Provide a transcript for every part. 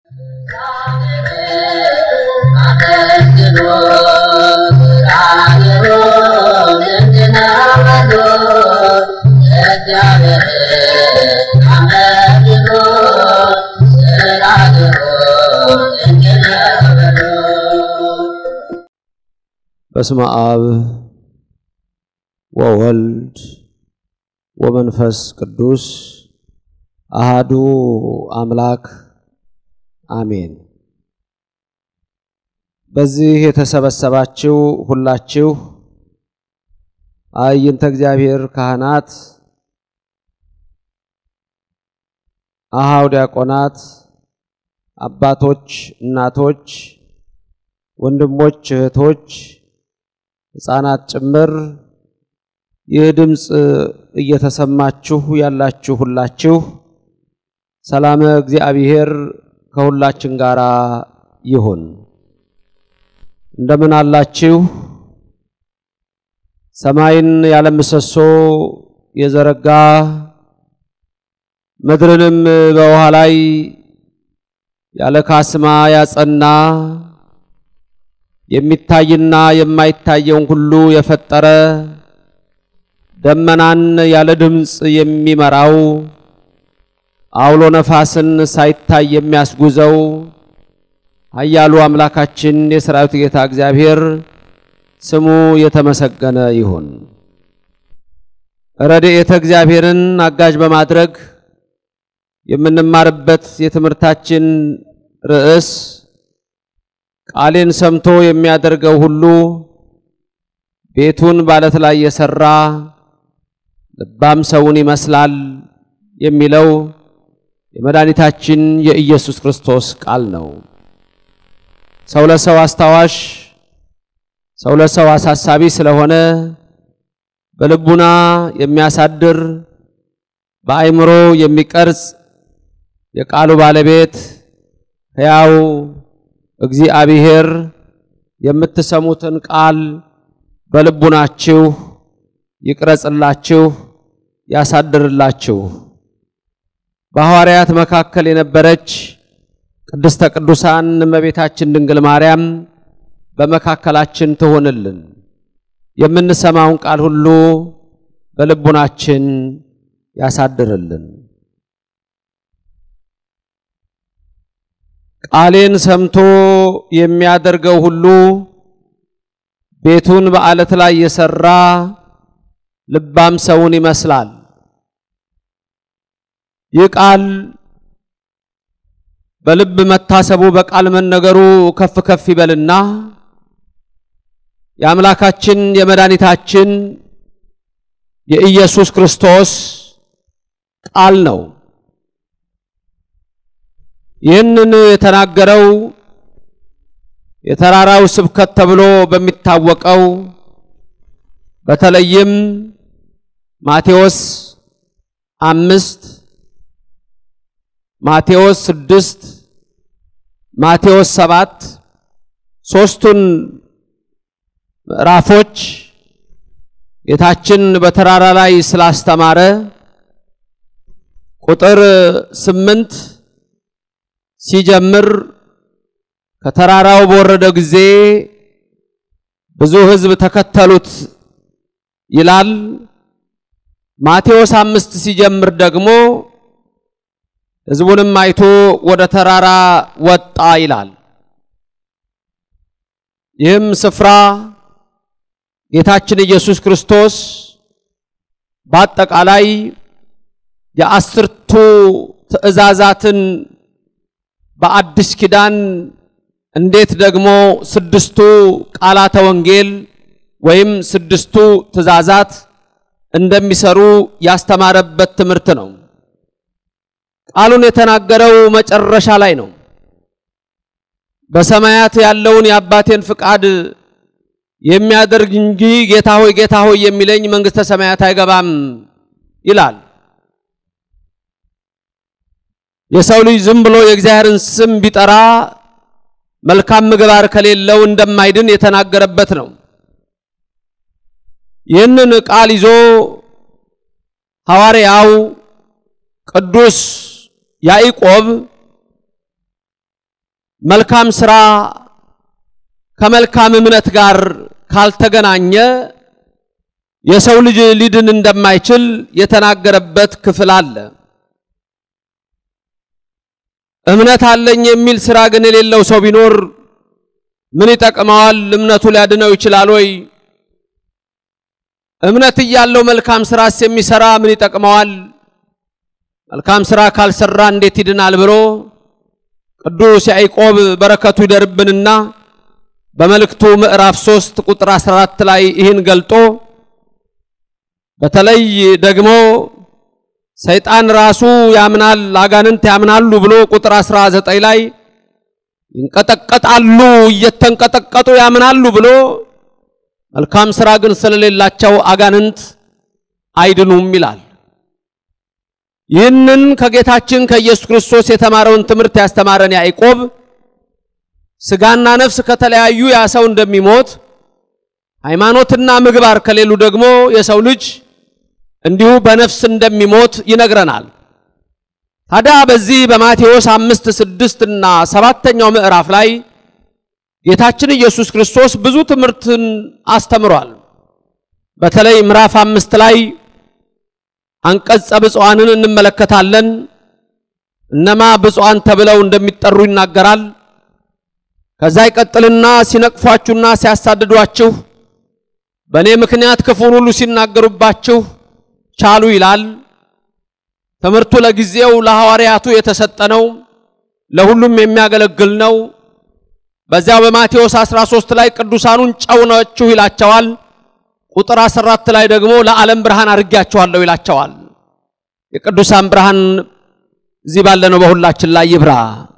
በስመ አብ ወወልድ ወመንፈስ ቅዱስ አሃዱ አምላክ አሜን። በዚህ የተሰበሰባችሁ ሁላችሁ አይንተ እግዚአብሔር ካህናት፣ አሃው ዲያቆናት፣ አባቶች፣ እናቶች፣ ወንድሞች፣ እህቶች፣ ሕፃናት ጭምር ይህ ድምፅ እየተሰማችሁ ያላችሁ ሁላችሁ ሰላም እግዚአብሔር ከሁላችን ጋር ይሁን። እንደምን አላችሁ? ሰማይን ያለ ምሰሶ የዘረጋ ምድርንም በውሃ ላይ ያለ ካስማ ያጸና የሚታይና የማይታየውን ሁሉ የፈጠረ ደመናን ያለ ድምፅ የሚመራው አውሎ ነፋስን ሳይታይ የሚያስጉዘው ኃያሉ አምላካችን የሰራዊት ጌታ እግዚአብሔር ስሙ የተመሰገነ ይሁን። ረድኤተ እግዚአብሔርን አጋዥ በማድረግ የምንማርበት የትምህርታችን ርዕስ ቃሌን ሰምቶ የሚያደርገው ሁሉ ቤቱን ባለት ላይ የሰራ ልባም ሰውን ይመስላል የሚለው የመድኃኒታችን የኢየሱስ ክርስቶስ ቃል ነው። ሰው ለሰው አስታዋሽ፣ ሰው ለሰው አሳሳቢ ስለሆነ በልቡና የሚያሳድር በአእምሮ የሚቀርጽ የቃሉ ባለቤት ሕያው እግዚአብሔር የምትሰሙትን ቃል በልቡናችሁ ይቅረጽላችሁ፣ ያሳድርላችሁ። በሐዋርያት መካከል የነበረች ቅድስተ ቅዱሳን እመቤታችን ድንግል ማርያም በመካከላችን ትሆንልን። የምንሰማውን ቃል ሁሉ በልቡናችን ያሳድርልን። ቃሌን ሰምቶ የሚያደርገው ሁሉ ቤቱን በዓለት ላይ የሰራ ልባም ሰውን ይመስላል። ይህ ቃል በልብ መታሰቡ በቃል መነገሩ ከፍ ከፍ ይበልና የአምላካችን የመድኃኒታችን የኢየሱስ ክርስቶስ ቃል ነው። ይህንን የተናገረው የተራራው ስብከት ተብሎ በሚታወቀው በተለይም ማቴዎስ አምስት ማቴዎስ ስድስት ማቴዎስ ሰባት ሦስቱን ምዕራፎች ጌታችን በተራራ ላይ ስላስተማረ ቁጥር ስምንት ሲጀምር ከተራራው በወረደ ጊዜ ብዙ ሕዝብ ተከተሉት ይላል። ማቴዎስ አምስት ሲጀምር ደግሞ ሕዝቡንም አይቶ ወደ ተራራ ወጣ ይላል። ይህም ስፍራ ጌታችን ኢየሱስ ክርስቶስ በአጠቃላይ የአስርቱ ትእዛዛትን በአዲስ ኪዳን እንዴት ደግሞ ስድስቱ ቃላተ ወንጌል ወይም ስድስቱ ትእዛዛት እንደሚሰሩ ያስተማረበት ትምህርት ነው። ቃሉን የተናገረው መጨረሻ ላይ ነው። በሰማያት ያለውን የአባቴን ፍቃድ የሚያደርግ እንጂ ጌታ ሆይ ጌታ ሆይ የሚለኝ መንግሥተ ሰማያት አይገባም ይላል። የሰው ልጅ ዝም ብሎ የእግዚአብሔርን ስም ቢጠራ መልካም ምግባር ከሌለው እንደማይድን የተናገረበት ነው። ይህንን ቃል ይዞ ሐዋርያው ቅዱስ ያዕቆብ መልካም ስራ ከመልካም እምነት ጋር ካልተገናኘ የሰው ልጅ ሊድን እንደማይችል የተናገረበት ክፍል አለ። እምነት አለኝ የሚል ስራ ግን የሌለው ሰው ቢኖር ምን ይጠቅመዋል? እምነቱ ሊያድነው ይችላል ወይ? እምነት እያለው መልካም ስራስ የሚሰራ ምን ይጠቅመዋል? መልካም ስራ ካልሰራ እንዴት ይድናል? ብሎ ቅዱስ ያዕቆብ በረከቱ ይደርብንና በመልእክቱ ምዕራፍ 3 ቁጥር 14 ላይ ይህን ገልጦ በተለይ ደግሞ ሰይጣን ራሱ ያምናል፣ አጋንንት ያምናሉ ብሎ ቁጥር 19 ላይ ይንቀጠቀጣሉ፣ እየተንቀጠቀጡ ያምናሉ ብሎ መልካም ስራ ግን ስለሌላቸው አጋንንት አይድኑም ይላል። ይህንን ከጌታችን ከኢየሱስ ክርስቶስ የተማረውን ትምህርት ያስተማረን ያዕቆብ ስጋና ነፍስ ከተለያዩ ያ ሰው እንደሚሞት ሃይማኖትና ምግባር ከሌሉ ደግሞ የሰው ልጅ እንዲሁ በነፍስ እንደሚሞት ይነግረናል። ታዲያ በዚህ በማቴዎስ አምስት ስድስት እና ሰባተኛው ምዕራፍ ላይ ጌታችን ኢየሱስ ክርስቶስ ብዙ ትምህርትን አስተምሯል። በተለይ ምዕራፍ አምስት ላይ አንቀጸ ብፁዓንን እንመለከታለን። እነማ ብፁዓን ተብለው እንደሚጠሩ ይናገራል። ከዛ ይቀጥልና ሲነቅፏችሁና ሲያሳድዷችሁ በእኔ ምክንያት ክፉን ሁሉ ሲናገሩባችሁ ቻሉ ይላል። ትምህርቱ ለጊዜው ለሐዋርያቱ የተሰጠ ነው፣ ለሁሉም የሚያገለግል ነው። በዚያው በማቴዎስ 13 ላይ ቅዱሳኑን ጨው ናችሁ ይላቸዋል። ቁጥር 14 ላይ ደግሞ ለዓለም ብርሃን አድርጌያችኋለሁ ይላቸዋል። የቅዱሳን ብርሃን እዚህ ባለነው በሁላችን ላይ ይብራ።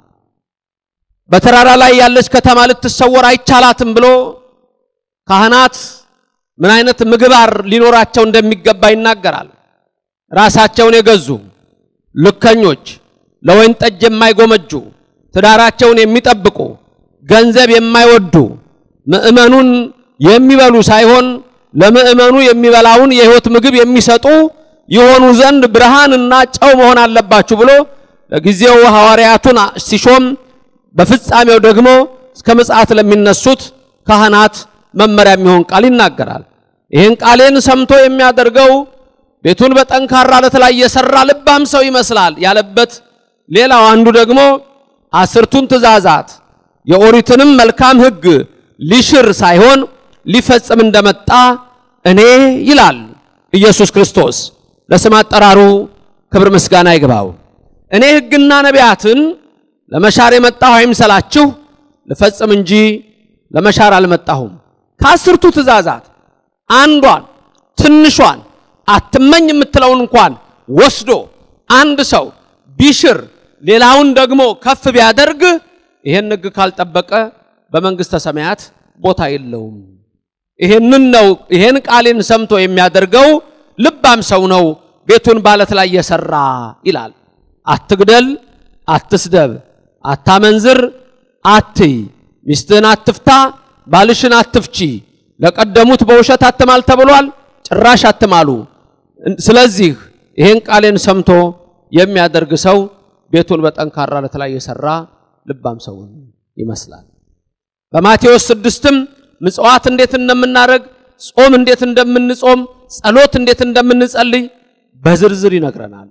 በተራራ ላይ ያለች ከተማ ልትሰወር አይቻላትም ብሎ ካህናት ምን አይነት ምግባር ሊኖራቸው እንደሚገባ ይናገራል። ራሳቸውን የገዙ ልከኞች፣ ለወይን ጠጅ የማይጎመጁ፣ ትዳራቸውን የሚጠብቁ፣ ገንዘብ የማይወዱ፣ ምእመኑን የሚበሉ ሳይሆን ለምእመኑ የሚበላውን የሕይወት ምግብ የሚሰጡ ይሆኑ ዘንድ ብርሃንና ጨው መሆን አለባችሁ ብሎ ለጊዜው ሐዋርያቱን ሲሾም በፍጻሜው ደግሞ እስከ ምጽአት ለሚነሱት ካህናት መመሪያ የሚሆን ቃል ይናገራል። ይህን ቃሌን ሰምቶ የሚያደርገው ቤቱን በጠንካራ ዓለት ላይ የሰራ ልባም ሰው ይመስላል ያለበት፣ ሌላው አንዱ ደግሞ አስርቱን ትእዛዛት የኦሪትንም መልካም ሕግ ሊሽር ሳይሆን ሊፈጽም እንደመጣ እኔ ይላል ኢየሱስ ክርስቶስ ለስም አጠራሩ ክብር ምስጋና ይግባው። እኔ ሕግና ነቢያትን ለመሻር የመጣሁ አይምሰላችሁ፣ ልፈጽም እንጂ ለመሻር አልመጣሁም። ከአስርቱ ትእዛዛት አንዷን ትንሿን አትመኝ የምትለውን እንኳን ወስዶ አንድ ሰው ቢሽር ሌላውን ደግሞ ከፍ ቢያደርግ ይሄን ሕግ ካልጠበቀ በመንግሥተ ሰማያት ቦታ የለውም። ይሄንን ነው ይሄን ቃሌን ሰምቶ የሚያደርገው ልባም ሰው ነው፣ ቤቱን ባለት ላይ የሰራ ይላል። አትግደል፣ አትስደብ፣ አታመንዝር፣ አትይ፣ ሚስትህን አትፍታ፣ ባልሽን አትፍቺ፣ ለቀደሙት በውሸት አትማል ተብሏል። ጭራሽ አትማሉ። ስለዚህ ይሄን ቃሌን ሰምቶ የሚያደርግ ሰው ቤቱን በጠንካራ ዓለት ላይ የሰራ ልባም ሰውን ይመስላል። በማቴዎስ ስድስትም ምጽዋት እንዴት እንደምናደርግ፣ ጾም እንዴት እንደምንጾም፣ ጸሎት እንዴት እንደምንጸልይ በዝርዝር ይነግረናል።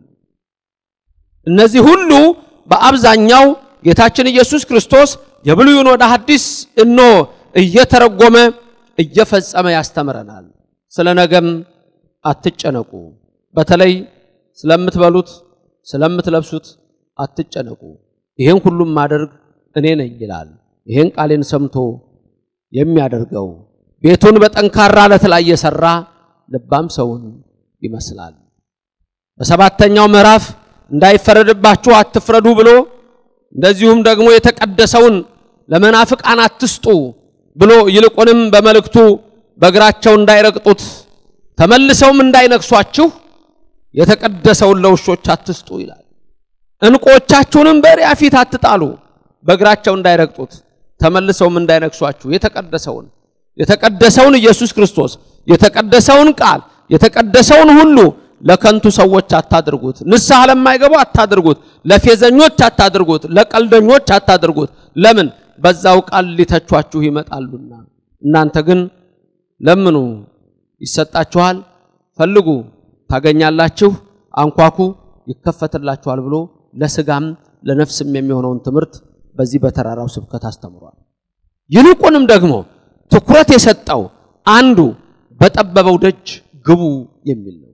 እነዚህ ሁሉ በአብዛኛው ጌታችን ኢየሱስ ክርስቶስ የብሉይን ወደ ሐዲስ እኖ እየተረጎመ እየፈጸመ ያስተምረናል። ስለ ነገም አትጨነቁ፣ በተለይ ስለምትበሉት ስለምትለብሱት አትጨነቁ፣ ይሄን ሁሉም ማደርግ እኔ ነኝ ይላል። ይሄን ቃሌን ሰምቶ የሚያደርገው ቤቱን በጠንካራ ዓለት ላይ የሰራ ልባም ሰውን ይመስላል። በሰባተኛው ምዕራፍ እንዳይፈረድባችሁ አትፍረዱ ብሎ እንደዚሁም ደግሞ የተቀደሰውን ለመናፍቃን አትስጡ ብሎ ይልቁንም በመልእክቱ በእግራቸው እንዳይረግጡት ተመልሰውም እንዳይነክሷችሁ የተቀደሰውን ለውሾች አትስጡ ይላል። ዕንቆቻችሁንም በእሪያ ፊት አትጣሉ በእግራቸው እንዳይረግጡት ተመልሰውም እንዳይነክሷችሁ የተቀደሰውን የተቀደሰውን ኢየሱስ ክርስቶስ የተቀደሰውን ቃል የተቀደሰውን ሁሉ ለከንቱ ሰዎች አታድርጉት። ንስሐ ለማይገቡ አታድርጉት። ለፌዘኞች አታድርጉት፣ ለቀልደኞች አታድርጉት። ለምን? በዛው ቃል ሊተቿችሁ ይመጣሉና። እናንተ ግን ለምኑ ይሰጣችኋል፣ ፈልጉ ታገኛላችሁ፣ አንኳኩ ይከፈትላችኋል ብሎ ለስጋም ለነፍስም የሚሆነውን ትምህርት በዚህ በተራራው ስብከት አስተምሯል። ይልቁንም ደግሞ ትኩረት የሰጠው አንዱ በጠበበው ደጅ ግቡ የሚል ነው።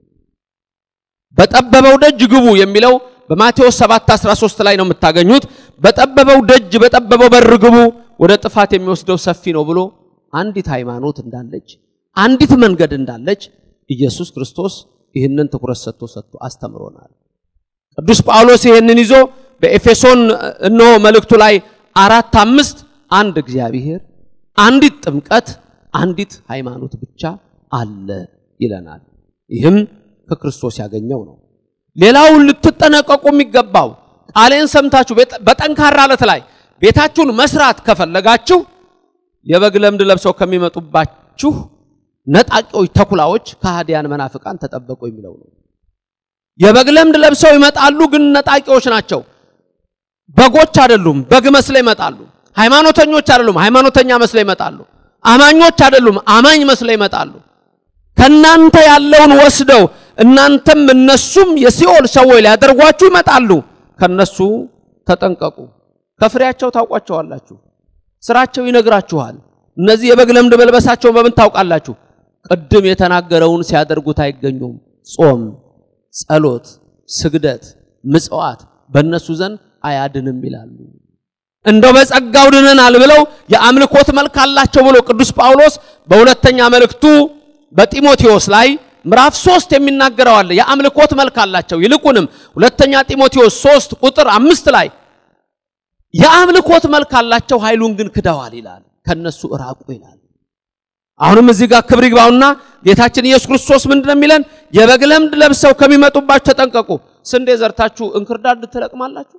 በጠበበው ደጅ ግቡ የሚለው በማቴዎስ 7:13 ላይ ነው የምታገኙት። በጠበበው ደጅ በጠበበው በር ግቡ፣ ወደ ጥፋት የሚወስደው ሰፊ ነው ብሎ አንዲት ሃይማኖት እንዳለች አንዲት መንገድ እንዳለች ኢየሱስ ክርስቶስ ይህንን ትኩረት ሰጥቶ ሰጥቶ አስተምሮናል። ቅዱስ ጳውሎስ ይህንን ይዞ በኤፌሶን እነሆ መልእክቱ ላይ አራት አምስት አንድ እግዚአብሔር፣ አንዲት ጥምቀት፣ አንዲት ሃይማኖት ብቻ አለ ይለናል። ይህም ከክርስቶስ ያገኘው ነው። ሌላውን ልትጠነቀቁ የሚገባው ቃሌን ሰምታችሁ በጠንካራ ዓለት ላይ ቤታችሁን መስራት ከፈለጋችሁ የበግ ለምድ ለብሰው ከሚመጡባችሁ ነጣቂዎች፣ ተኩላዎች፣ ከሃዲያን መናፍቃን ተጠበቁ የሚለው ነው። የበግ ለምድ ለብሰው ይመጣሉ፣ ግን ነጣቂዎች ናቸው። በጎች አይደሉም፣ በግ መስለው ይመጣሉ። ሃይማኖተኞች አይደሉም፣ ሃይማኖተኛ መስለው ይመጣሉ። አማኞች አይደሉም፣ አማኝ መስለው ይመጣሉ። ከናንተ ያለውን ወስደው እናንተም እነሱም የሲኦል ሰዎች ሊያደርጓችሁ ይመጣሉ። ከነሱ ተጠንቀቁ። ከፍሬያቸው ታውቋቸዋላችሁ። ስራቸው ይነግራችኋል። እነዚህ የበግ ለምድ መልበሳቸውን በምን ታውቃላችሁ? ቅድም የተናገረውን ሲያደርጉት አይገኙም። ጾም፣ ጸሎት፣ ስግደት፣ ምጽዋት በእነሱ ዘንድ አያድንም ይላሉ። እንደው በጸጋው ድነናል ብለው የአምልኮት መልክ አላቸው ብሎ ቅዱስ ጳውሎስ በሁለተኛ መልእክቱ በጢሞቴዎስ ላይ ምዕራፍ ሶስት የሚናገረው አለ። የአምልኮት መልክ አላቸው። ይልቁንም ሁለተኛ ጢሞቴዎስ ሶስት ቁጥር አምስት ላይ የአምልኮት መልክ አላቸው፣ ኃይሉን ግን ክደዋል ይላል። ከነሱ እራቁ ይላል። አሁንም እዚህ ጋር ክብር ይግባውና ጌታችን ኢየሱስ ክርስቶስ ምንድን ነው የሚለን? የበግ ለምድ ለብሰው ከሚመጡባችሁ ተጠንቀቁ። ስንዴ ዘርታችሁ እንክርዳድ ትለቅማላችሁ?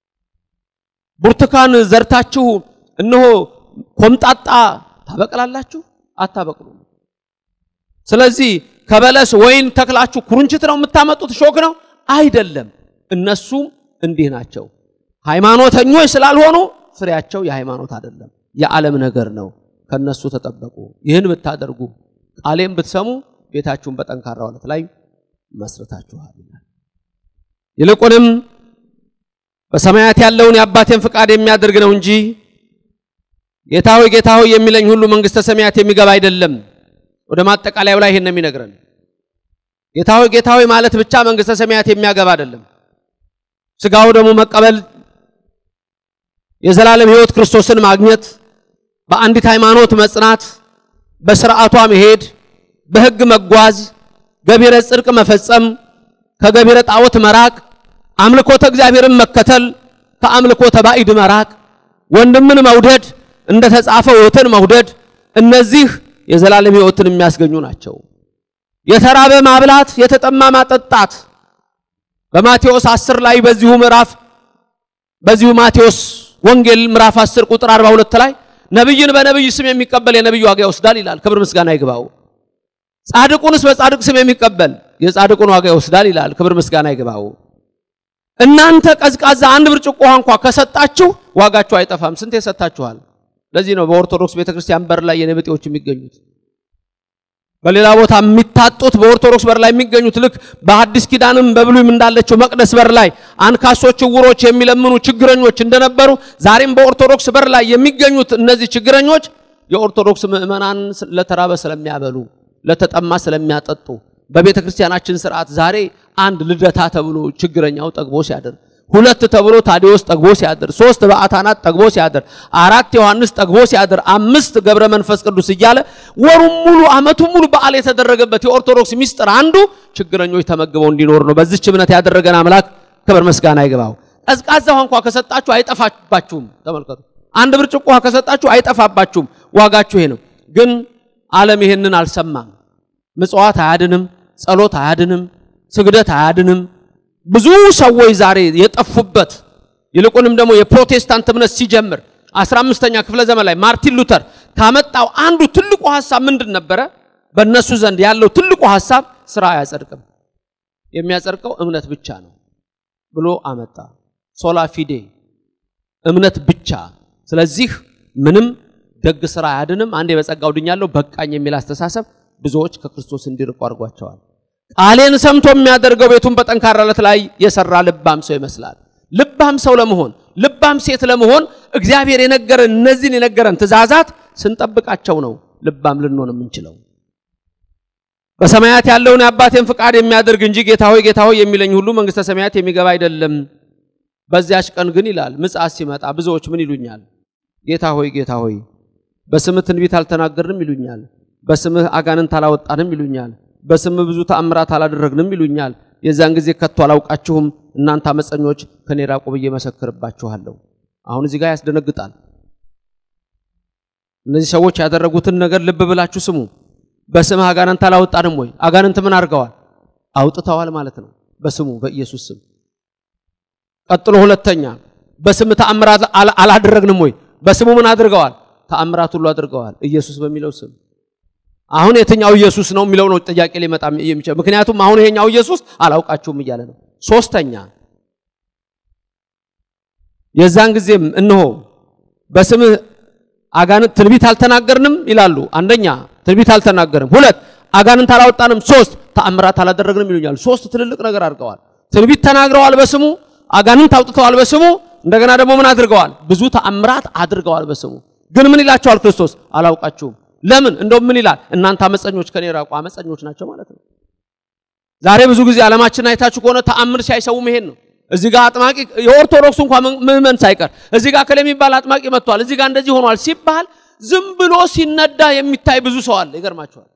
ብርቱካን ዘርታችሁ እነሆ ኮምጣጣ ታበቅላላችሁ? አታበቅሉም። ስለዚህ ከበለስ ወይን ተክላችሁ ኩርንችት ነው የምታመጡት? ሾክ ነው አይደለም። እነሱም እንዲህ ናቸው። ሃይማኖተኞች ስላልሆኑ ፍሬያቸው የሃይማኖት አይደለም፣ የዓለም ነገር ነው። ከነሱ ተጠበቁ። ይህን ብታደርጉ ቃሌም ብትሰሙ ቤታችሁን በጠንካራ ዓለት ላይ መስርታችኋል ይላል። ይልቁንም በሰማያት ያለውን የአባቴን ፍቃድ የሚያደርግ ነው እንጂ ጌታ ሆይ ጌታ ሆይ የሚለኝ ሁሉ መንግሥተ ሰማያት የሚገባ አይደለም። ወደ ማጠቃለያው ላይ ይሄን ነው የሚነግረን። ጌታ ሆይ ጌታ ሆይ ማለት ብቻ መንግሥተ ሰማያት የሚያገባ አይደለም። ስጋው ደግሞ መቀበል፣ የዘላለም ሕይወት ክርስቶስን ማግኘት፣ በአንዲት ሃይማኖት መጽናት፣ በስርዓቷ መሄድ፣ በሕግ መጓዝ፣ ገቢረ ጽድቅ መፈጸም፣ ከገቢረ ጣዖት መራቅ፣ አምልኮተ እግዚአብሔርን መከተል፣ ከአምልኮተ ባዕድ መራቅ፣ ወንድምን መውደድ፣ እንደ ተጻፈው ሕይወትን መውደድ እነዚህ የዘላለም ሕይወትን የሚያስገኙ ናቸው። የተራበ ማብላት፣ የተጠማ ማጠጣት በማቴዎስ 10 ላይ በዚሁ ምዕራፍ በዚሁ ማቴዎስ ወንጌል ምዕራፍ 10 ቁጥር 42 ላይ ነብይን በነብይ ስም የሚቀበል የነብዩ ዋጋ ይወስዳል ይላል። ክብር ምስጋና ይግባው። ጻድቁንስ በጻድቅ ስም የሚቀበል የጻድቁን ዋጋ ይወስዳል ይላል። ክብር ምስጋና ይግባው። እናንተ ቀዝቃዛ አንድ ብርጭቆ ውሃ እንኳ ከሰጣችሁ ዋጋችሁ አይጠፋም። ስንት የሰጣችኋል? ለዚህ ነው በኦርቶዶክስ ቤተክርስቲያን በር ላይ የነብጤዎች የሚገኙት በሌላ ቦታ የሚታጡት በኦርቶዶክስ በር ላይ የሚገኙት ልክ በአዲስ ኪዳንም በብሉይም እንዳለችው መቅደስ በር ላይ አንካሶች፣ ዕውሮች የሚለምኑ ችግረኞች እንደነበሩ ዛሬም በኦርቶዶክስ በር ላይ የሚገኙት እነዚህ ችግረኞች የኦርቶዶክስ ምዕመናን ለተራበ ስለሚያበሉ፣ ለተጠማ ስለሚያጠጡ በቤተ ክርስቲያናችን ስርዓት ዛሬ አንድ ልደታ ተብሎ ችግረኛው ጠግቦ ሲያድር ሁለት ተብሎ ታዲዎስ ጠግቦ ሲያድር፣ ሶስት በአታናት ጠግቦ ሲያድር፣ አራት ዮሐንስ ጠግቦ ሲያድር፣ አምስት ገብረ መንፈስ ቅዱስ እያለ ወሩም ሙሉ ዓመቱን ሙሉ በዓል የተደረገበት የኦርቶዶክስ ሚስጥር አንዱ ችግረኞች ተመግበው እንዲኖር ነው። በዚች እምነት ያደረገን አምላክ ክብር ምስጋና ይግባው። ቀዝቃዛ ውሃ እንኳ ከሰጣችሁ አይጠፋባችሁም። ተመልከቱ፣ አንድ ብርጭቆ ውሃ ከሰጣችሁ አይጠፋባችሁም። ዋጋችሁ ይሄ ነው። ግን ዓለም ይሄንን አልሰማም። ምጽዋት አያድንም፣ ጸሎት አያድንም፣ ስግደት አያድንም። ብዙ ሰዎች ዛሬ የጠፉበት ይልቁንም ደግሞ የፕሮቴስታንት እምነት ሲጀምር 15ኛ ክፍለ ዘመን ላይ ማርቲን ሉተር ካመጣው አንዱ ትልቁ ሐሳብ ምንድን ነበረ? በእነሱ ዘንድ ያለው ትልቁ ሐሳብ ስራ አያጸድቅም፣ የሚያጸድቀው እምነት ብቻ ነው ብሎ አመጣ። ሶላ ፊዴ እምነት ብቻ። ስለዚህ ምንም ደግ ስራ አያድንም፣ አንዴ በጸጋው ድኛለሁ በቃኝ የሚል አስተሳሰብ ብዙዎች ከክርስቶስ እንዲርቁ አድርጓቸዋል። ቃሌን ሰምቶ የሚያደርገው ቤቱን በጠንካራ ዓለት ላይ የሰራ ልባም ሰው ይመስላል። ልባም ሰው ለመሆን ልባም ሴት ለመሆን እግዚአብሔር የነገረን እነዚህን የነገረን ትእዛዛት ስንጠብቃቸው ነው ልባም ልንሆን የምንችለው። በሰማያት ያለውን የአባቴን ፍቃድ የሚያደርግ እንጂ ጌታ ሆይ ጌታ ሆይ የሚለኝ ሁሉ መንግሥተ ሰማያት የሚገባ አይደለም። በዚያች ቀን ግን ይላል ምጽአት ሲመጣ ብዙዎች ምን ይሉኛል? ጌታ ሆይ ጌታ ሆይ በስምህ ትንቢት አልተናገርንም ይሉኛል። በስምህ አጋንንት አላወጣንም ይሉኛል። በስምህ ብዙ ተአምራት አላደረግንም ይሉኛል። የዛን ጊዜ ከቶ አላውቃችሁም እናንተ አመፀኞች ከኔ ራቁ ብዬ መሰክርባችኋለሁ። አሁን እዚህ ጋር ያስደነግጣል። እነዚህ ሰዎች ያደረጉትን ነገር ልብ ብላችሁ ስሙ። በስምህ አጋንንት አላወጣንም ወይ? አጋንንት ምን አድርገዋል? አውጥተዋል ማለት ነው። በስሙ በኢየሱስ ስም። ቀጥሎ ሁለተኛ በስምህ ተአምራት አላደረግንም ወይ? በስሙ ምን አድርገዋል? ተአምራት ሁሉ አድርገዋል። ኢየሱስ በሚለው ስም አሁን የትኛው ኢየሱስ ነው የሚለው ነው ጥያቄ ሊመጣ የሚችለው። ምክንያቱም አሁን ይሄኛው ኢየሱስ አላውቃችሁም እያለ ነው። ሶስተኛ የዛን ጊዜም እነሆ በስምህ አጋንንት ትንቢት አልተናገርንም ይላሉ። አንደኛ ትንቢት አልተናገርም፣ ሁለት አጋንንት አላወጣንም፣ ሶስት ተአምራት አላደረግንም ይሉኛል። ሶስት ትልልቅ ነገር አድርገዋል። ትንቢት ተናግረዋል በስሙ አጋንንት አውጥተዋል በስሙ እንደገና ደግሞ ምን አድርገዋል? ብዙ ተአምራት አድርገዋል በስሙ። ግን ምን ይላቸዋል ክርስቶስ? አላውቃችሁም ለምን እንደውም ምን ይላል? እናንተ አመፀኞች ከኔ ራቁ። አመፀኞች ናቸው ማለት ነው። ዛሬ ብዙ ጊዜ ዓለማችን አይታችሁ ከሆነ ተአምር ሲያይሰው መሄድ ነው። እዚህ ጋር አጥማቂ የኦርቶዶክሱ እንኳን ምዕመን ሳይቀር እዚህ ጋር ከለ የሚባል አጥማቂ መጥቷል፣ እዚህ ጋር እንደዚህ ሆኗል ሲባል ዝም ብሎ ሲነዳ የሚታይ ብዙ ሰው አለ። ይገርማቸዋል።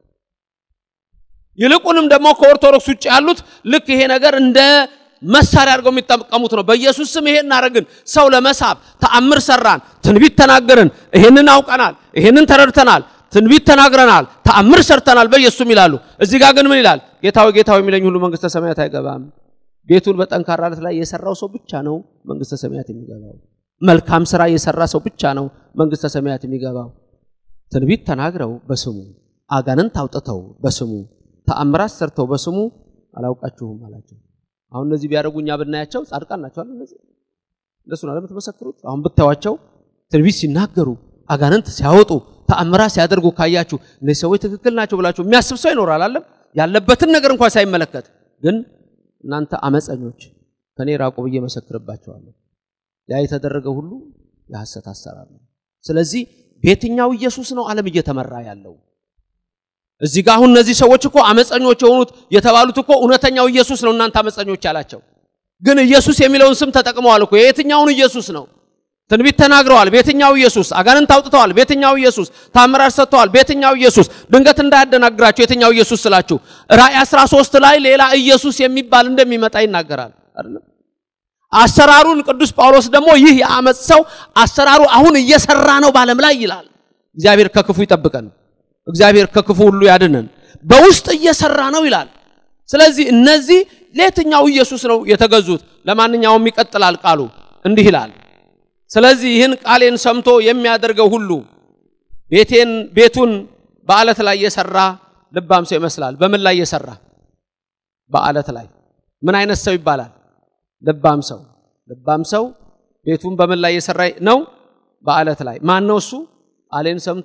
ይልቁንም ደግሞ ከኦርቶዶክስ ውጭ ያሉት ልክ ይሄ ነገር እንደ መሳሪያ አድርገው የሚጠቀሙት ነው። በኢየሱስ ስም ይሄን እናደረግን፣ ሰው ለመሳብ ተአምር ሰራን፣ ትንቢት ተናገርን፣ ይሄንን አውቀናል፣ ይሄንን ተረድተናል ትንቢት ተናግረናል፣ ተአምር ሰርተናል በኢየሱስም ይላሉ። እዚህ ጋር ግን ምን ይላል? ጌታዊ ጌታዊ የሚለኝ ሁሉ መንግስተ ሰማያት አይገባም። ቤቱን በጠንካራ ዓለት ላይ የሰራው ሰው ብቻ ነው መንግስተ ሰማያት የሚገባው። መልካም ስራ የሰራ ሰው ብቻ ነው መንግስተ ሰማያት የሚገባው። ትንቢት ተናግረው በስሙ አጋንንት አውጥተው በስሙ ተአምራት ሰርተው በስሙ አላውቃችሁም አላቸው። አሁን እነዚህ ቢያደርጉ እኛ ብናያቸው ጻድቃን ናቸው አይደል? እነዚህ እንደሱ ነው የምትመሰክሩት። አሁን ብታዩዋቸው ትንቢት ሲናገሩ አጋንንት ሲያወጡ ተአምራት ሲያደርጉ ካያችሁ እነዚህ ሰዎች ትክክል ናቸው ብላችሁ የሚያስብ ሰው ይኖራል አለም ያለበትን ነገር እንኳን ሳይመለከት ግን እናንተ አመፀኞች ከኔ ራቁ ብዬ መሰክርባቸዋለሁ። ያ የተደረገ ሁሉ የሐሰት አሰራር ነው። ስለዚህ በየትኛው ኢየሱስ ነው ዓለም እየተመራ ያለው? እዚህ ጋር አሁን እነዚህ ሰዎች እኮ አመፀኞች የሆኑት የተባሉት እኮ እውነተኛው ኢየሱስ ነው እናንተ አመፀኞች ያላቸው። ግን ኢየሱስ የሚለውን ስም ተጠቅመዋል እኮ የየትኛውን ኢየሱስ ነው? ትንቢት ተናግረዋል። በየትኛው ኢየሱስ? አጋንንት አውጥተዋል። በየትኛው ኢየሱስ? ታምራት ሰጥተዋል። በየትኛው ኢየሱስ? ድንገት እንዳያደናግራቸው የትኛው ኢየሱስ ስላችሁ ራእይ 13 ላይ ሌላ ኢየሱስ የሚባል እንደሚመጣ ይናገራል አይደለም? አሰራሩን ቅዱስ ጳውሎስ ደግሞ ይህ የአመፅ ሰው አሰራሩ አሁን እየሰራ ነው ባለም ላይ ይላል። እግዚአብሔር ከክፉ ይጠብቀን። እግዚአብሔር ከክፉ ሁሉ ያድነን። በውስጥ እየሰራ ነው ይላል። ስለዚህ እነዚህ ለየትኛው ኢየሱስ ነው የተገዙት? ለማንኛውም ይቀጥላል ቃሉ እንዲህ ይላል ስለዚህ ይህን ቃሌን ሰምቶ የሚያደርገው ሁሉ ቤቴን ቤቱን በአለት ላይ የሰራ ልባም ሰው ይመስላል። በምን ላይ የሰራ? በአለት ላይ። ምን አይነት ሰው ይባላል? ልባም ሰው። ልባም ሰው ቤቱን በምን ላይ የሰራ ነው? በአለት ላይ። ማን ነው እሱ? ቃሌን ሰምቶ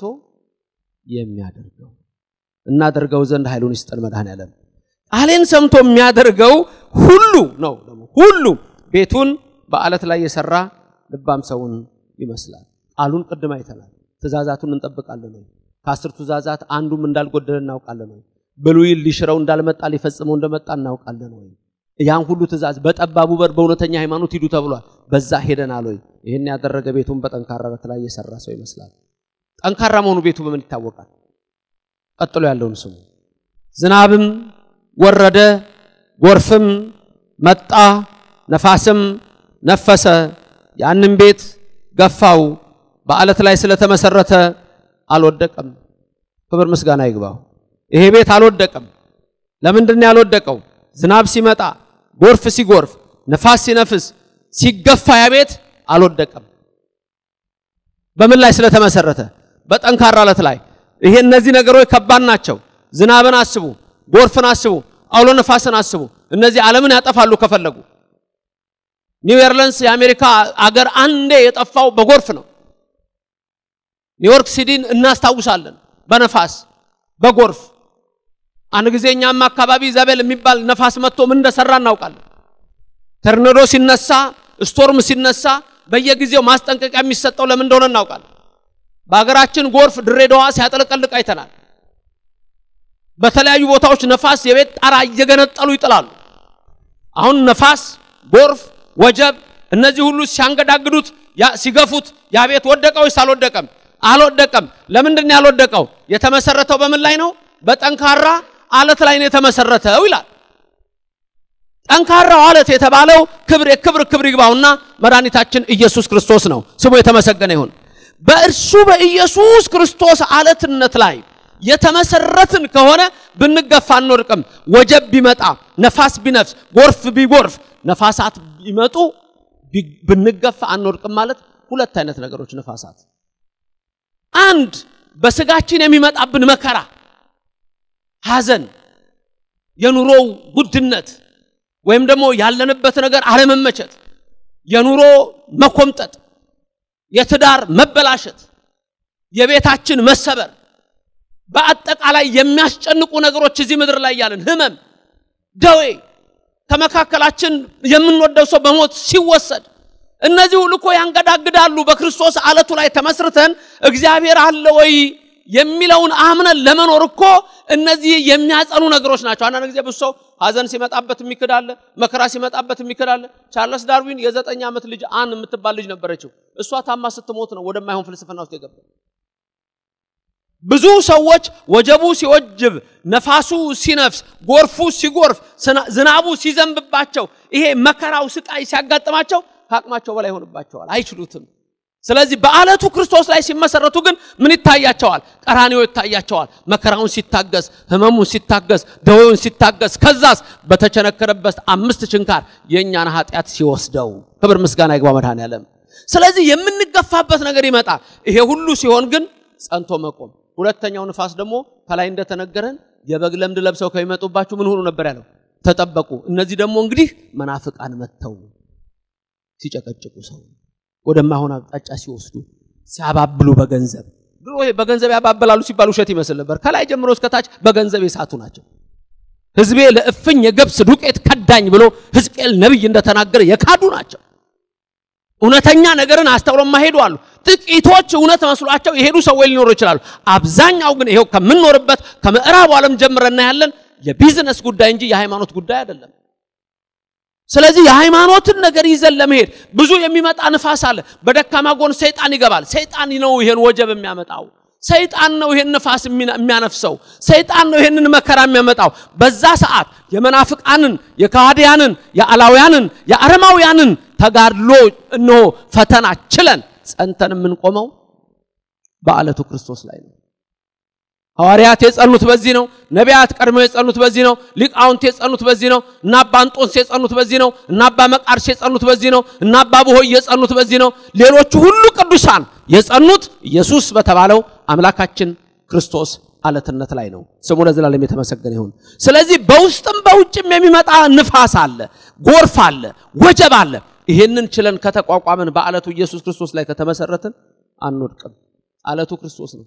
የሚያደርገው እናደርገው ዘንድ ኃይሉን ይስጠን መድኃኔዓለም። ቃሌን ሰምቶ የሚያደርገው ሁሉ ነው ደግሞ ሁሉ ቤቱን በአለት ላይ የሰራ ልባም ሰውን ይመስላል። ቃሉን ቅድም አይተናል። ትእዛዛቱን እንጠብቃለን ወይ? ከአስር ትእዛዛት አንዱም እንዳልጎደለ እናውቃለን ወይ? ብሉይን ሊሽረው እንዳልመጣ ሊፈጽመው እንደመጣ እናውቃለን ወይ? ያን ሁሉ ትእዛዝ በጠባቡ በር በእውነተኛ ሃይማኖት ሂዱ ተብሏል። በዛ ሄደናል ወይ? ይህን ያደረገ ቤቱን በጠንካራ በት ላይ የሰራ ሰው ይመስላል። ጠንካራ መሆኑ ቤቱ በምን ይታወቃል? ቀጥሎ ያለውን ስሙ። ዝናብም ወረደ፣ ጎርፍም መጣ፣ ነፋስም ነፈሰ ያንን ቤት ገፋው፣ በአለት ላይ ስለተመሰረተ አልወደቀም። ክብር ምስጋና ይግባው። ይሄ ቤት አልወደቀም። ለምንድን ነው ያልወደቀው? ዝናብ ሲመጣ፣ ጎርፍ ሲጎርፍ፣ ነፋስ ሲነፍስ፣ ሲገፋ ያ ቤት አልወደቀም። በምን ላይ ስለተመሰረተ? በጠንካራ አለት ላይ። ይሄ እነዚህ ነገሮች ከባድ ናቸው። ዝናብን አስቡ፣ ጎርፍን አስቡ፣ አውሎ ነፋስን አስቡ። እነዚህ ዓለምን ያጠፋሉ ከፈለጉ ኒው ኦርሊንስ የአሜሪካ አገር አንዴ የጠፋው በጎርፍ ነው። ኒውዮርክ ሲቲን እናስታውሳለን። በነፋስ በጎርፍ አንድ ጊዜ እኛም አካባቢ ዘቤል የሚባል ነፋስ መጥቶ ምን እንደሰራ እናውቃለን። ተርኔዶ ሲነሳ፣ ስቶርም ሲነሳ በየጊዜው ማስጠንቀቂያ የሚሰጠው ለምን እንደሆነ እናውቃለን። በሀገራችን ጎርፍ ድሬዳዋ ሲያጠለቀልቅ አይተናል። በተለያዩ ቦታዎች ነፋስ የቤት ጣራ እየገነጠሉ ይጥላሉ። አሁን ነፋስ፣ ጎርፍ፣ ወጀብ እነዚህ ሁሉ ሲያንገዳግዱት ሲገፉት ያ ቤት ወደቀ ወይስ አልወደቀም? አልወደቀም። ለምንድን ነው ያልወደቀው? የተመሰረተው በምን ላይ ነው? በጠንካራ አለት ላይ ነው የተመሰረተው ይላል። ጠንካራው አለት የተባለው ክብር የክብር ክብር ይግባውና መድኃኒታችን ኢየሱስ ክርስቶስ ነው። ስሙ የተመሰገነ ይሁን። በእርሱ በኢየሱስ ክርስቶስ አለትነት ላይ የተመሰረትን ከሆነ ብንገፋ አንወድቅም። ወጀብ ቢመጣ፣ ነፋስ ቢነፍስ፣ ጎርፍ ቢጎርፍ፣ ነፋሳት ቢመጡ ብንገፋ አንወድቅም ማለት ሁለት አይነት ነገሮች ነፋሳት አንድ በስጋችን የሚመጣብን መከራ፣ ሐዘን፣ የኑሮው ውድነት ወይም ደግሞ ያለንበት ነገር አለመመቸት፣ የኑሮ መኮምጠጥ፣ የትዳር መበላሸት፣ የቤታችን መሰበር፣ በአጠቃላይ የሚያስጨንቁ ነገሮች እዚህ ምድር ላይ ያለን ህመም፣ ደዌ፣ ከመካከላችን የምንወደው ሰው በሞት ሲወሰድ እነዚህ ሁሉ እኮ ያንገዳግዳሉ። በክርስቶስ አለቱ ላይ ተመስርተን እግዚአብሔር አለ ወይ የሚለውን አምነን ለመኖር እኮ እነዚህ የሚያጸኑ ነገሮች ናቸው። አንዳንድ ጊዜ ብዙ ሰው ሐዘን ሲመጣበት የሚክዳለ፣ መከራ ሲመጣበት የሚክዳለ። ቻርለስ ዳርዊን የዘጠኝ ዓመት ልጅ አን የምትባል ልጅ ነበረችው። እሷ ታማ ስትሞት ነው ወደማይሆን ፍልስፍና ውስጥ የገባ። ብዙ ሰዎች ወጀቡ ሲወጅብ፣ ነፋሱ ሲነፍስ፣ ጎርፉ ሲጎርፍ፣ ዝናቡ ሲዘንብባቸው፣ ይሄ መከራው ስቃይ ሲያጋጥማቸው ከአቅማቸው በላይ ይሆንባቸዋል፣ አይችሉትም። ስለዚህ በአለቱ ክርስቶስ ላይ ሲመሰረቱ ግን ምን ይታያቸዋል? ቀራንዮ ይታያቸዋል። መከራውን ሲታገስ፣ ህመሙን ሲታገስ፣ ደዌውን ሲታገስ፣ ከዛስ በተቸነከረበት አምስት ችንካር የእኛን ኃጢአት ሲወስደው፣ ክብር ምስጋና ይግባ መድኃኔዓለም። ስለዚህ የምንገፋበት ነገር ይመጣል። ይሄ ሁሉ ሲሆን ግን ጸንቶ መቆም። ሁለተኛው ንፋስ ደግሞ ከላይ እንደተነገረን የበግ ለምድ ለብሰው ከሚመጡባችሁ ምን ሁኑ ነበር ያለው? ተጠበቁ። እነዚህ ደግሞ እንግዲህ መናፍቃን መጥተው ሲጨቀጭቁ ሰው ወደማይሆን አቅጣጫ ሲወስዱ ሲያባብሉ በገንዘብ ድሮ በገንዘብ ያባበላሉ ሲባል ውሸት ይመስል ነበር። ከላይ ጀምሮ እስከታች በገንዘብ የሳቱ ናቸው። ሕዝቤ ለእፍኝ የገብስ ዱቄት ከዳኝ ብሎ ሕዝቅኤል ነቢይ እንደተናገረ የካዱ ናቸው። እውነተኛ ነገርን አስተውለው ማሄዱ አሉ። ጥቂቶች እውነት መስሏቸው የሄዱ ሰዎች ሊኖሩ ይችላሉ። አብዛኛው ግን ይሄው ከምንኖርበት ከምዕራቡ ዓለም ጀምረን እናያለን የቢዝነስ ጉዳይ እንጂ የሃይማኖት ጉዳይ አይደለም። ስለዚህ የሃይማኖትን ነገር ይዘን ለመሄድ ብዙ የሚመጣ ንፋስ አለ። በደካማ ጎን ሰይጣን ይገባል። ሰይጣን ነው ይሄን ወጀብ የሚያመጣው። ሰይጣን ነው ይሄን ንፋስ የሚያነፍሰው። ሰይጣን ነው ይሄንን መከራ የሚያመጣው። በዛ ሰዓት የመናፍቃንን፣ የካህዲያንን፣ የአላውያንን፣ የአረማውያንን ተጋድሎ እነሆ ፈተና ችለን ጸንተን የምንቆመው በአለቱ ክርስቶስ ላይ ነው። ሐዋርያት የጸኑት በዚህ ነው። ነቢያት ቀድሞ የጸኑት በዚህ ነው። ሊቃውንት የጸኑት በዚህ ነው። እና አባ እንጦንስ የጸኑት በዚህ ነው። እና አባ መቃርስ የጸኑት በዚህ ነው። እና አባ ብሆይ የጸኑት በዚህ ነው። ሌሎቹ ሁሉ ቅዱሳን የጸኑት ኢየሱስ በተባለው አምላካችን ክርስቶስ አለትነት ላይ ነው። ስሙ ለዘላለም የተመሰገነ ይሁን። ስለዚህ በውስጥም በውጭም የሚመጣ ንፋስ አለ፣ ጎርፍ አለ፣ ወጀብ አለ። ይሄንን ችለን ከተቋቋምን በአለቱ ኢየሱስ ክርስቶስ ላይ ከተመሰረትን አንወድቅም። አለቱ ክርስቶስ ነው።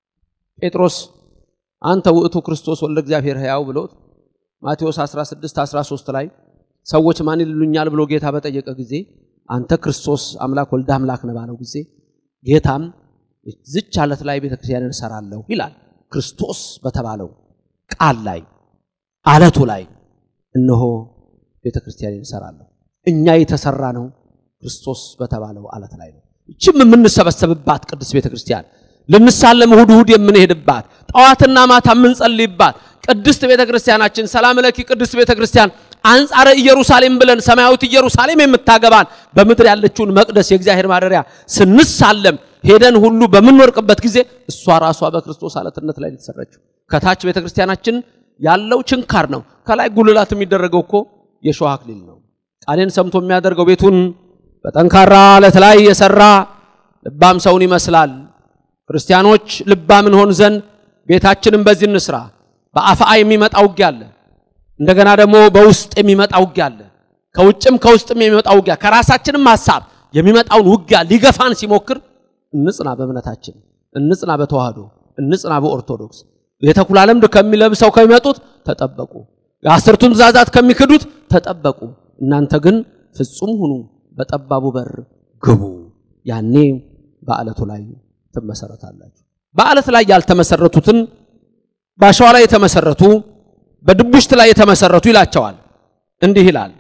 ጴጥሮስ አንተ ውእቱ ክርስቶስ ወልደ እግዚአብሔር ሕያው ብሎት ማቴዎስ 16 13 ላይ ሰዎች ማን ይሉኛል ብሎ ጌታ በጠየቀ ጊዜ አንተ ክርስቶስ አምላክ ወልደ አምላክ ነህ ባለው ጊዜ ጌታም ዝች አለት ላይ ቤተክርስቲያንን እሰራለሁ ይላል። ክርስቶስ በተባለው ቃል ላይ አለቱ ላይ እነሆ ቤተክርስቲያንን እሰራለሁ። እኛ የተሰራ ነው ክርስቶስ በተባለው አለት ላይ ነው። እችም የምንሰበሰብባት ቅድስት ቤተክርስቲያን ልንሳለም እሁድ እሁድ የምንሄድባት ጠዋትና ማታ የምንጸልይባት ቅድስት ቤተ ክርስቲያናችን ሰላም ለኪ ቅድስት ቤተ ክርስቲያን አንጻረ ኢየሩሳሌም ብለን ሰማያዊት ኢየሩሳሌም የምታገባን በምድር ያለችውን መቅደስ የእግዚአብሔር ማደሪያ ስንሳለም ሄደን ሁሉ በምንወርቅበት ጊዜ እሷ ራሷ በክርስቶስ አለትነት ላይ የተሰራችው ከታች ቤተ ክርስቲያናችን ያለው ችንካር ነው። ከላይ ጉልላት የሚደረገው እኮ የሾህ አክሊል ነው። ቃሌን ሰምቶ የሚያደርገው ቤቱን በጠንካራ አለት ላይ የሰራ ልባም ሰውን ይመስላል። ክርስቲያኖች ልባም እንሆን ዘንድ ቤታችንን በዚህ እንስራ። በአፍአ የሚመጣ ውጊያ አለ። እንደገና ደግሞ በውስጥ የሚመጣ ውጊያ አለ። ከውጭም ከውስጥም የሚመጣው ውጊያ ከራሳችንም ሐሳብ የሚመጣውን ውጊያ ሊገፋን ሲሞክር እንጽና በእምነታችን፣ እንጽና በተዋህዶ፣ እንጽና በኦርቶዶክስ። የተኩላ ለምድ ከሚለብሰው ከሚመጡት ተጠበቁ፣ የአስርቱን ትእዛዛት ከሚክዱት ተጠበቁ። እናንተ ግን ፍጹም ሁኑ፣ በጠባቡ በር ግቡ። ያኔ በዓለቱ ላይ ትመሰረታላችሁ። በዓለት ላይ ያልተመሰረቱትን በአሸዋ ላይ የተመሰረቱ በድቡሽት ላይ የተመሰረቱ ይላቸዋል። እንዲህ ይላል፣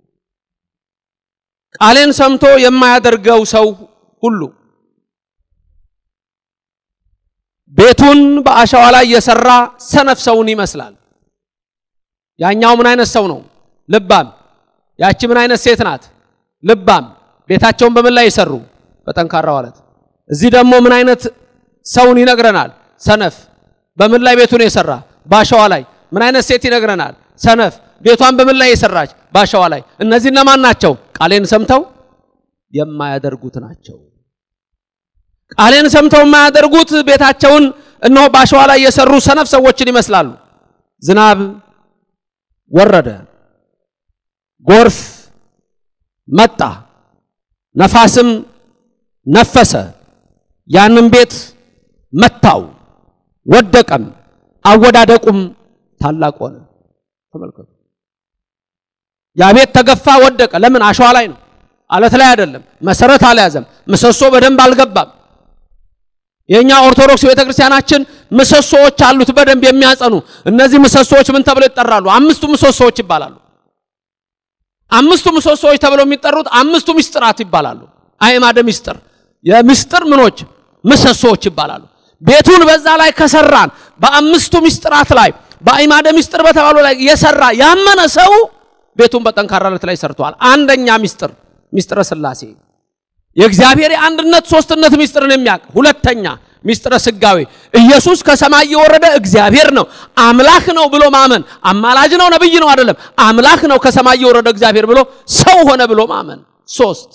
ቃሌን ሰምቶ የማያደርገው ሰው ሁሉ ቤቱን በአሸዋ ላይ የሰራ ሰነፍ ሰውን ይመስላል። ያኛው ምን አይነት ሰው ነው? ልባም። ያቺ ምን አይነት ሴት ናት? ልባም። ቤታቸውን በምን ላይ የሰሩ? በጠንካራው አለት። እዚህ ደግሞ ምን አይነት ሰውን ይነግረናል? ሰነፍ። በምን ላይ ቤቱን የሰራ? በአሸዋ ላይ። ምን አይነት ሴት ይነግረናል? ሰነፍ። ቤቷን በምን ላይ የሰራች? በአሸዋ ላይ። እነዚህ እነማን ናቸው? ቃሌን ሰምተው የማያደርጉት ናቸው። ቃሌን ሰምተው የማያደርጉት ቤታቸውን እነሆ በአሸዋ ላይ የሰሩ ሰነፍ ሰዎችን ይመስላሉ። ዝናብ ወረደ፣ ጎርፍ መጣ፣ ነፋስም ነፈሰ፣ ያንን ቤት መታው፣ ወደቀም፣ አወዳደቁም ታላቅ ሆነ። ተመልከቱ። ያ ቤት ተገፋ፣ ወደቀ። ለምን? አሸዋ ላይ ነው፣ አለት ላይ አይደለም። መሰረት አልያዘም፣ ምሰሶ በደንብ አልገባም። የኛ ኦርቶዶክስ ቤተክርስቲያናችን ምሰሶዎች አሉት በደንብ የሚያጸኑ። እነዚህ ምሰሶዎች ምን ተብለው ይጠራሉ? አምስቱ ምሰሶዎች ይባላሉ። አምስቱ ምሰሶዎች ተብለው የሚጠሩት አምስቱ ምስጢራት ይባላሉ። አዕማደ ምስጢር የምስጢር ምኖች ምሰሶዎች ይባላሉ። ቤቱን በዛ ላይ ከሰራን በአምስቱ ምስጢራት ላይ በአዕማደ ምስጢር በተባሉ ላይ የሰራ ያመነ ሰው ቤቱን በጠንካራ አለት ላይ ሰርቷል። አንደኛ ምስጢር ምስጢረ ሥላሴ የእግዚአብሔር የአንድነት ሶስትነት ምስጢርን የሚያውቅ ሁለተኛ ምስጢረ ስጋዌ ኢየሱስ ከሰማይ የወረደ እግዚአብሔር ነው አምላክ ነው ብሎ ማመን አማላጅ ነው ነብይ ነው አይደለም አምላክ ነው ከሰማይ የወረደ እግዚአብሔር ብሎ ሰው ሆነ ብሎ ማመን ሶስት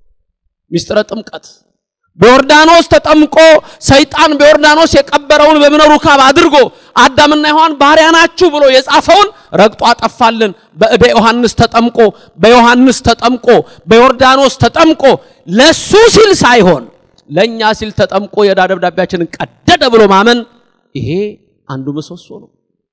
ምስጢረ ጥምቀት በዮርዳኖስ ተጠምቆ ሰይጣን በዮርዳኖስ የቀበረውን በእብነ ሩካብ አድርጎ አዳምና ሔዋን ባሪያ ናችሁ ብሎ የጻፈውን ረግጦ አጠፋልን። በእደ ዮሐንስ ተጠምቆ በዮሐንስ ተጠምቆ በዮርዳኖስ ተጠምቆ ለሱ ሲል ሳይሆን ለኛ ሲል ተጠምቆ የዕዳ ደብዳቤያችንን ቀደደ ብሎ ማመን ይሄ አንዱ ምሰሶ ነው።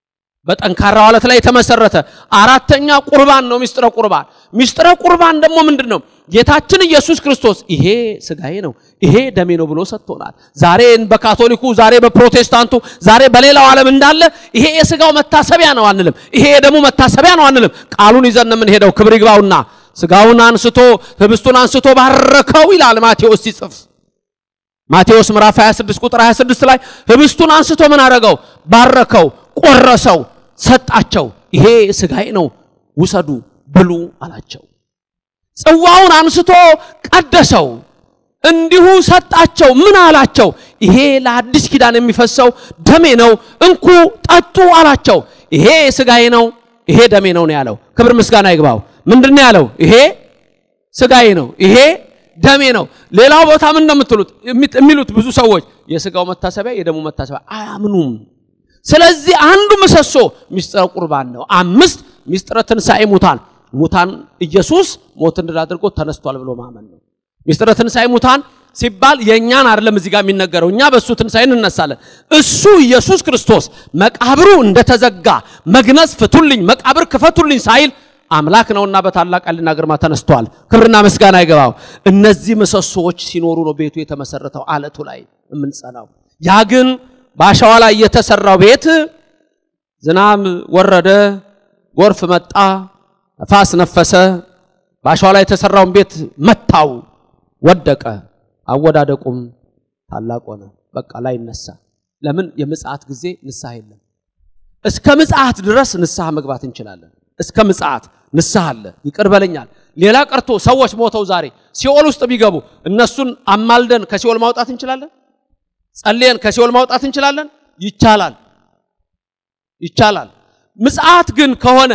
በጠንካራው አለት ላይ የተመሰረተ አራተኛ ቁርባን ነው። ሚስጥረ ቁርባን ሚስጥረ ቁርባን ደግሞ ምንድን ነው? ጌታችን ኢየሱስ ክርስቶስ ይሄ ስጋዬ ነው ይሄ ደሜ ነው ብሎ ሰጥቶናል። ዛሬ በካቶሊኩ ዛሬ በፕሮቴስታንቱ ዛሬ በሌላው ዓለም እንዳለ ይሄ የስጋው መታሰቢያ ነው አንልም። ይሄ የደሙ መታሰቢያ ነው አንልም። ቃሉን ይዘን ነው የምንሄደው። ክብር ይግባውና ስጋውን አንስቶ ህብስቱን አንስቶ ባረከው ይላል ማቴዎስ ሲጽፍ ማቴዎስ ምዕራፍ 26 ቁጥር 26 ላይ ህብስቱን አንስቶ ምን አረገው? ባረከው፣ ቆረሰው፣ ሰጣቸው። ይሄ ስጋዬ ነው ውሰዱ ብሉ አላቸው። ጽዋውን አንስቶ ቀደሰው፣ እንዲሁ ሰጣቸው። ምን አላቸው? ይሄ ለአዲስ ኪዳን የሚፈሰው ደሜ ነው፣ እንኩ ጠጡ አላቸው። ይሄ ስጋዬ ነው፣ ይሄ ደሜ ነው ነው ያለው። ክብር ምስጋና ይግባው። ምንድን ነው ያለው? ይሄ ስጋዬ ነው፣ ይሄ ደሜ ነው። ሌላው ቦታ ምን እንደምትሉት የሚሉት ብዙ ሰዎች የስጋው መታሰቢያ የደሙ መታሰቢያ አያምኑም። ስለዚህ አንዱ ምሰሶ ሚስጥረ ቁርባን ነው። አምስት ሚስጥረ ትንሣኤ ሙታን ሙታን ኢየሱስ ሞትን ድል አድርጎ ተነስቷል ብሎ ማመን ነው። ሚስጥረ ትንሣኤ ሙታን ሲባል የእኛን አይደለም እዚህ ጋር የሚነገረው፣ እኛ በእሱ ትንሣኤ እንነሳለን። እሱ ኢየሱስ ክርስቶስ መቃብሩ እንደተዘጋ መግነዝ ፍቱልኝ፣ መቃብር ክፈቱልኝ ሳይል አምላክ ነውና በታላቅ ኃይልና ግርማ ተነስቷል። ክብርና ምስጋና ይገባው። እነዚህ ምሰሶዎች ሲኖሩ ነው ቤቱ የተመሰረተው አለቱ ላይ የምንጸናው። ያ ግን በአሸዋ ላይ የተሰራው ቤት ዝናብ ወረደ፣ ጎርፍ መጣ፣ ነፋስ ነፈሰ፣ በአሸዋ ላይ የተሰራውን ቤት መታው፣ ወደቀ። አወዳደቁም ታላቅ ሆነ። በቃ ላይ ይነሳ። ለምን? የምጽአት ጊዜ ንስሐ የለም። እስከ ምጽአት ድረስ ንስሐ መግባት እንችላለን። እስከ ምጽአት ንስሐ አለ። ይቅር በለኛል። ሌላ ቀርቶ ሰዎች ሞተው ዛሬ ሲኦል ውስጥ ቢገቡ እነሱን አማልደን ከሲኦል ማውጣት እንችላለን። ጸልየን ከሲኦል ማውጣት እንችላለን። ይቻላል፣ ይቻላል። ምጽአት ግን ከሆነ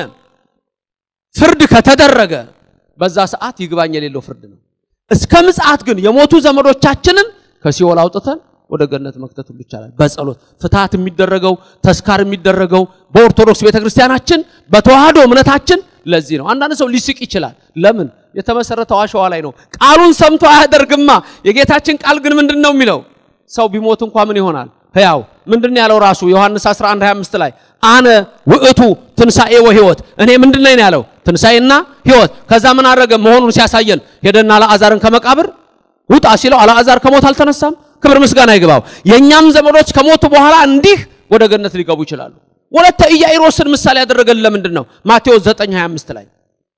ፍርድ ከተደረገ በዛ ሰዓት ይግባኝ የሌለው ፍርድ ነው። እስከ ምጽአት ግን የሞቱ ዘመዶቻችንን ከሲኦል አውጥተን ወደ ገነት መክተት ሁሉ ይቻላል። በጸሎት ፍትሐት የሚደረገው ተስካር የሚደረገው በኦርቶዶክስ ቤተክርስቲያናችን በተዋህዶ እምነታችን ለዚህ ነው። አንዳንድ ሰው ሊስቅ ይችላል። ለምን? የተመሰረተው አሸዋ ላይ ነው። ቃሉን ሰምቶ አያደርግማ። የጌታችን ቃል ግን ምንድን ነው የሚለው? ሰው ቢሞት እንኳ ምን ይሆናል? ሕያው ምንድን ነው ያለው ራሱ ዮሐንስ 11 25 ላይ አነ ውእቱ ትንሣኤ ወሕይወት እኔ ምንድን ነኝ ያለው ትንሣኤና ሕይወት። ከዛ ምን አደረገ መሆኑን ሲያሳየን ሄደና አልዓዛርን ከመቃብር ውጣ ሲለው አልዓዛር ከሞት አልተነሳም። ክብር ምስጋና ይግባው። የእኛም ዘመዶች ከሞቱ በኋላ እንዲህ ወደ ገነት ሊገቡ ይችላሉ። ወለተ ኢያኢሮስን ምሳሌ ያደረገልን ለምንድን ነው? ማቴዎስ 9 25 ላይ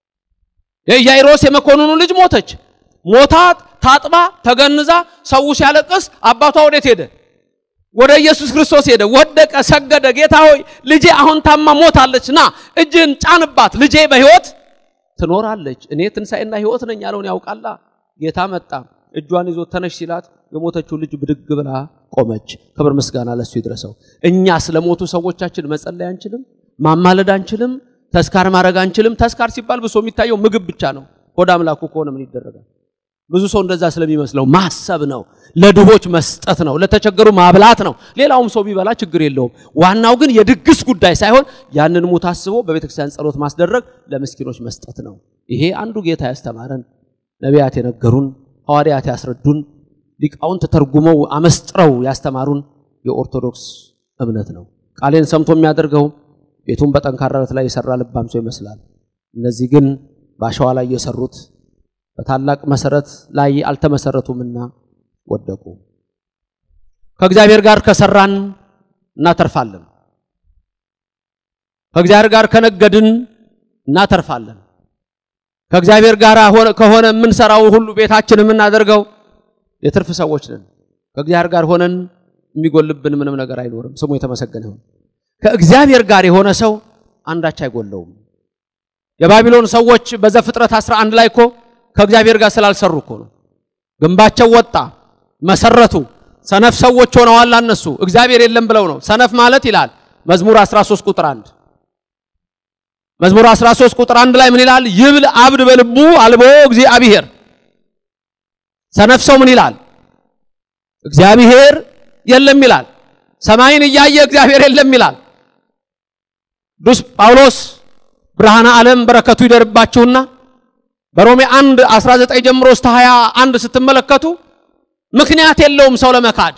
የኢያኢሮስ የመኮንኑ ልጅ ሞተች። ሞታ ታጥባ ተገንዛ ሰው ሲያለቅስ አባቷ ወዴት ሄደ? ወደ ኢየሱስ ክርስቶስ ሄደ። ወደቀ፣ ሰገደ። ጌታ ሆይ ልጄ አሁን ታማ ሞታለች፣ ና እጅን ጫንባት፣ ልጄ በሕይወት ትኖራለች። እኔ ትንሣኤና ሕይወት ነኝ ያለውን ያውቃላ። ጌታ መጣ፣ እጇን ይዞ ተነሽ ሲላት የሞተችው ልጅ ብድግ ብላ ቆመች። ክብር ምስጋና ለሱ ይድረሰው። እኛ ስለ ሞቱ ሰዎቻችን መጸለይ አንችልም፣ ማማለድ አንችልም፣ ተስካር ማድረግ አንችልም። ተስካር ሲባል ብሶ የሚታየው ምግብ ብቻ ነው። ሆድ አምላኩ ከሆነ ምን ይደረጋል? ብዙ ሰው እንደዛ ስለሚመስለው ማሰብ ነው፣ ለድሆች መስጠት ነው፣ ለተቸገሩ ማብላት ነው። ሌላውም ሰው ቢበላ ችግር የለውም። ዋናው ግን የድግስ ጉዳይ ሳይሆን ያንን ሙት አስቦ በቤተክርስቲያን ጸሎት ማስደረግ፣ ለምስኪኖች መስጠት ነው። ይሄ አንዱ ጌታ ያስተማረን፣ ነቢያት የነገሩን፣ ሐዋርያት ያስረዱን፣ ሊቃውንት ተርጉመው አመስጥረው ያስተማሩን የኦርቶዶክስ እምነት ነው። ቃሌን ሰምቶ የሚያደርገው ቤቱን በጠንካራ ረት ላይ የሰራ ልባም ሰው ይመስላል። እነዚህ ግን በአሸዋ ላይ የሰሩት በታላቅ መሰረት ላይ አልተመሰረቱምና ወደቁ። ከእግዚአብሔር ጋር ከሰራን እናተርፋለን። ከእግዚአብሔር ጋር ከነገድን እናተርፋለን። ከእግዚአብሔር ጋር ከሆነ የምንሰራው ሁሉ ቤታችን የምናደርገው የትርፍ ሰዎች ነን። ከእግዚአብሔር ጋር ሆነን የሚጎልብን ምንም ነገር አይኖርም። ስሙ የተመሰገነ ይሁን። ከእግዚአብሔር ጋር የሆነ ሰው አንዳች አይጎለውም። የባቢሎን ሰዎች በዘፍጥረት 11 ላይ እኮ ከእግዚአብሔር ጋር ስላልሰሩ እኮ ነው። ግንባቸው ወጣ፣ መሰረቱ። ሰነፍ ሰዎች ሆነዋል። እነሱ እግዚአብሔር የለም ብለው ነው። ሰነፍ ማለት ይላል መዝሙር 13 ቁጥር 1 መዝሙር 13 ቁጥር 1 ላይ ምን ይላል? ይብል አብድ በልቡ አልቦ እግዚአብሔር። ሰነፍ ሰው ምን ይላል? እግዚአብሔር የለም ይላል። ሰማይን እያየ እግዚአብሔር የለም ይላል። ቅዱስ ጳውሎስ ብርሃነ ዓለም በረከቱ ይደርባችሁና በሮሜ 1 19 ጀምሮ እስከ 21 ስትመለከቱ ምክንያት የለውም ሰው ለመካድ።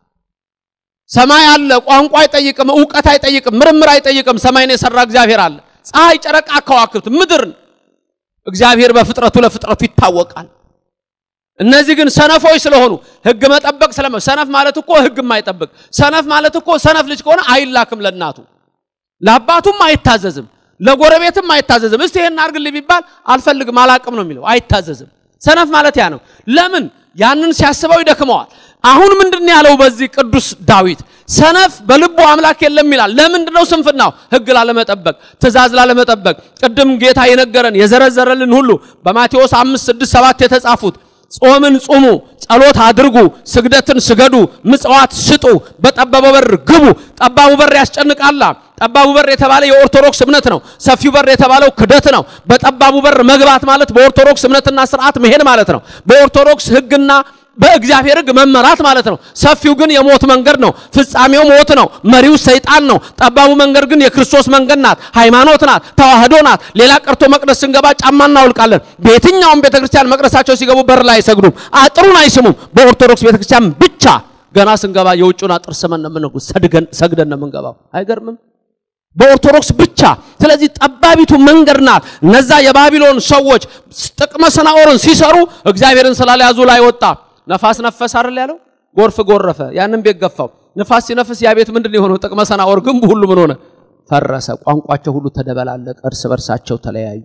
ሰማይ አለ፣ ቋንቋ አይጠይቅም፣ እውቀት አይጠይቅም፣ ምርምር አይጠይቅም። ሰማይን የሰራ እግዚአብሔር አለ። ፀሐይ፣ ጨረቃ፣ ከዋክብት፣ ምድርን እግዚአብሔር በፍጥረቱ ለፍጥረቱ ይታወቃል። እነዚህ ግን ሰነፎች ስለሆኑ ሕግ መጠበቅ ስለመ ሰነፍ ማለት እኮ ሕግ የማይጠብቅ ሰነፍ ማለት እኮ ሰነፍ ልጅ ከሆነ አይላክም ለእናቱ ለአባቱም አይታዘዝም ለጎረቤትም አይታዘዝም። እስቲ ይሄን አድርግልኝ ቢባል አልፈልግም አላቅም ነው የሚለው። አይታዘዝም። ሰነፍ ማለት ያ ነው። ለምን ያንን ሲያስበው ይደክመዋል። አሁን ምንድን ያለው በዚህ ቅዱስ ዳዊት ሰነፍ በልቡ አምላክ የለም ይላል። ለምንድን ነው ስንፍናው? ሕግ ላለመጠበቅ፣ ትእዛዝ ላለመጠበቅ። ቅድም ጌታ የነገረን የዘረዘረልን ሁሉ በማቴዎስ አምስት ስድስት ሰባት የተጻፉት ጾምን ጹሙ፣ ጸሎት አድርጉ፣ ስግደትን ስገዱ፣ ምጽዋት ስጡ፣ በጠባቡ በር ግቡ። ጠባቡ በር ያስጨንቃላ። ጠባቡ በር የተባለ የኦርቶዶክስ እምነት ነው። ሰፊው በር የተባለው ክደት ነው። በጠባቡ በር መግባት ማለት በኦርቶዶክስ እምነትና ስርዓት መሄድ ማለት ነው። በኦርቶዶክስ ሕግና በእግዚአብሔር ሕግ መመራት ማለት ነው። ሰፊው ግን የሞት መንገድ ነው። ፍጻሜው ሞት ነው። መሪው ሰይጣን ነው። ጠባቡ መንገድ ግን የክርስቶስ መንገድ ናት፣ ሃይማኖት ናት፣ ተዋህዶ ናት። ሌላ ቀርቶ መቅደስ ስንገባ ጫማ እናውልቃለን። በየትኛውም ቤተክርስቲያን መቅደሳቸው ሲገቡ በር ላይ አይሰግዱም፣ አጥሩን አይስሙም። በኦርቶዶክስ ቤተክርስቲያን ብቻ ገና ስንገባ የውጭውን አጥር ስመን ነው የምንገባው፣ ሰግደን ነው የምንገባው። አይገርምም? በኦርቶዶክስ ብቻ። ስለዚህ ጠባቢቱ መንገድ ናት። እነዛ የባቢሎን ሰዎች ጥቅመ ሰናዖርን ሲሰሩ እግዚአብሔርን ስላልያዙ ላይ ወጣ። ነፋስ ነፈስ አይደል ያለው? ጎርፍ ጎረፈ፣ ያንን ቤት ገፋው። ነፋስ ሲነፍስ ያ ቤት ምንድን የሆነው? ጥቅመ ሰናዖር ግንቡ ሁሉ ምን ሆነ? ፈረሰ። ቋንቋቸው ሁሉ ተደበላለቀ፣ እርስ በርሳቸው ተለያዩ።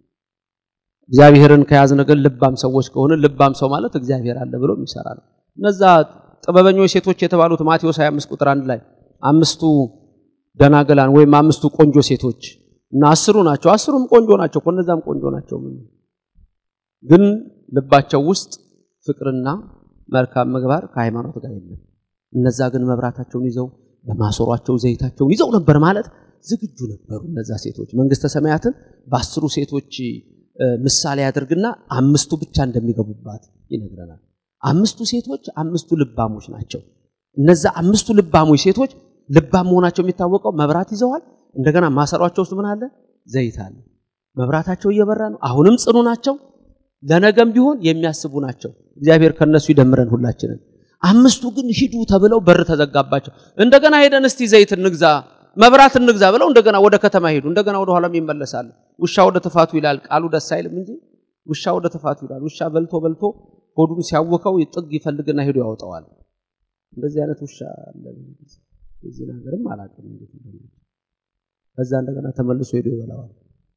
እግዚአብሔርን ከያዝን ግን ልባም ሰዎች ከሆነ ልባም ሰው ማለት እግዚአብሔር አለ ብሎ የሚሰራ ነው። እነዛ ጥበበኞች ሴቶች የተባሉት ማቴዎስ 25 ቁጥር አንድ ላይ አምስቱ ደናገላን ወይም አምስቱ ቆንጆ ሴቶች እና አስሩ ናቸው። አስሩም ቆንጆ ናቸው፣ እነዛም ቆንጆ ናቸው። ግን ልባቸው ውስጥ ፍቅርና መልካም ምግባር ከሃይማኖት ጋር የለም። እነዛ ግን መብራታቸውን ይዘው በማሰሯቸው ዘይታቸውን ይዘው ነበር ማለት ዝግጁ ነበሩ። እነዛ ሴቶች መንግስተ ሰማያትን በአስሩ ሴቶች ምሳሌ ያደርግና አምስቱ ብቻ እንደሚገቡባት ይነግረናል። አምስቱ ሴቶች አምስቱ ልባሞች ናቸው። እነዛ አምስቱ ልባሞች ሴቶች ልባም መሆናቸው የሚታወቀው መብራት ይዘዋል። እንደገና ማሰሯቸው ውስጥ ምን አለ? ዘይት አለ። መብራታቸው እየበራ ነው። አሁንም ጽኑ ናቸው። ለነገም ቢሆን የሚያስቡ ናቸው። እግዚአብሔር ከነሱ ይደምረን ሁላችንን። አምስቱ ግን ሂዱ ተብለው በር ተዘጋባቸው። እንደገና ሄደን እስቲ ዘይት እንግዛ፣ መብራት እንግዛ ብለው እንደገና ወደ ከተማ ሄዱ። እንደገና ወደ ኋላም ይመለሳል። ውሻ ወደ ትፋቱ ይላል። ቃሉ ደስ አይልም እንጂ ውሻ ወደ ትፋቱ ይላል። ውሻ በልቶ በልቶ ሆዱን ሲያወከው ጥግ ይፈልግና ሄዶ ያወጣዋል። እንደዚህ አይነት ውሻ አለ። የዚህ ነገርም አላውቅም እንዴት እንደሆነ። ከዛ እንደገና ተመልሶ ሄዶ ይበላዋል።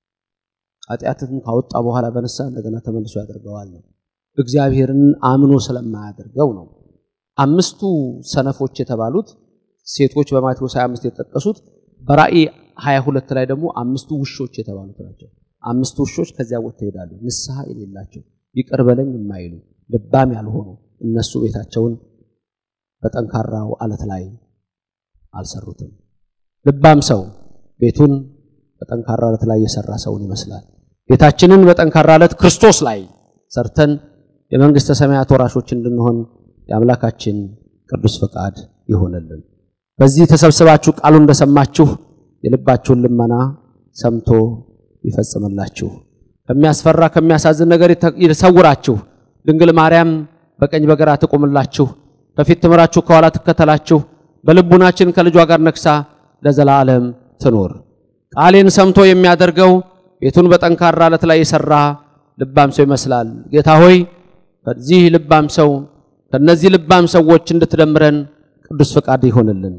ኃጢአትን ካወጣ በኋላ በነሳ እንደገና ተመልሶ ያደርገዋል ነው። እግዚአብሔርን አምኖ ስለማያደርገው ነው። አምስቱ ሰነፎች የተባሉት ሴቶች በማቴዎስ 25 የተጠቀሱት በራእይ 22 ላይ ደግሞ አምስቱ ውሾች የተባሉት ናቸው። አምስቱ ውሾች ከዚያ ወጥተው ይሄዳሉ። ንስሐ የሌላቸው ይቅር በለኝ የማይሉ ልባም ያልሆኑ እነሱ ቤታቸውን በጠንካራው አለት ላይ አልሰሩትም። ልባም ሰው ቤቱን በጠንካራ አለት ላይ የሰራ ሰውን ይመስላል። ቤታችንን በጠንካራ አለት ክርስቶስ ላይ ሰርተን የመንግስተ ሰማያት ወራሾች እንድንሆን የአምላካችን ቅዱስ ፈቃድ ይሆነልን። በዚህ ተሰብስባችሁ ቃሉ እንደሰማችሁ የልባችሁን ልመና ሰምቶ ይፈጽምላችሁ። ከሚያስፈራ ከሚያሳዝን ነገር ይሰውራችሁ። ድንግል ማርያም በቀኝ በግራ ትቁምላችሁ፣ ከፊት ትምራችሁ፣ ከኋላ ትከተላችሁ። በልቡናችን ከልጇ ጋር ነግሳ ለዘላለም ትኖር። ቃሌን ሰምቶ የሚያደርገው ቤቱን በጠንካራ አለት ላይ የሰራ ልባም ሰው ይመስላል። ጌታ ሆይ ከዚህ ልባም ሰው ከነዚህ ልባም ሰዎች እንድትደምረን ቅዱስ ፈቃድ ይሆንልን።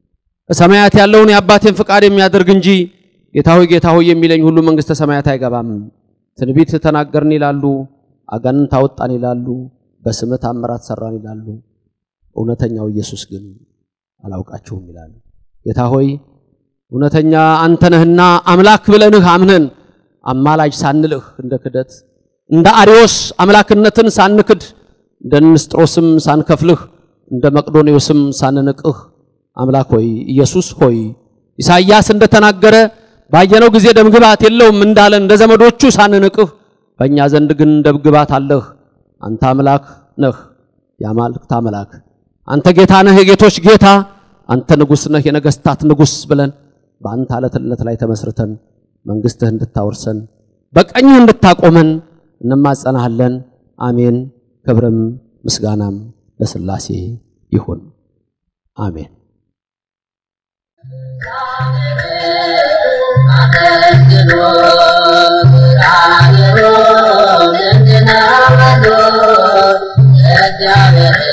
በሰማያት ያለውን የአባቴን ፈቃድ የሚያደርግ እንጂ ጌታ ሆይ ጌታ ሆይ የሚለኝ ሁሉ መንግስተ ሰማያት አይገባም። ትንቢት ተናገርን ይላሉ፣ አጋንንት አወጣን ይላሉ፣ በስምህ ታምራት ሰራን ይላሉ። እውነተኛው ኢየሱስ ግን አላውቃችሁም ይላሉ። ጌታ ሆይ እውነተኛ አንተ ነህና አምላክ ብለንህ አምነን አማላጅ ሳንልህ እንደ ክደት እንደ አሪዮስ አምላክነትን ሳንክድ እንደ ንስጥሮስም ሳንከፍልህ እንደ መቅዶኔዎስም ሳንንቅህ አምላክ ሆይ ኢየሱስ ሆይ ኢሳይያስ እንደተናገረ ባየነው ጊዜ ደምግባት የለውም እንዳለ እንደ ዘመዶቹ ሳንንቅህ በእኛ ዘንድ ግን ደምግባት አለህ። አንተ አምላክ ነህ፣ የአማልክት አምላክ አንተ ጌታ ነህ፣ የጌቶች ጌታ አንተ ንጉሥ ነህ፣ የነገስታት ንጉሥ ብለን በአንተ አለትነት ላይ ተመስርተን መንግስትህ እንድታወርሰን በቀኝህ እንድታቆመን እንማጸናሃለን። አሜን። ክብርም ምስጋናም ለሥላሴ ይሁን። አሜን። እግዚአብሔር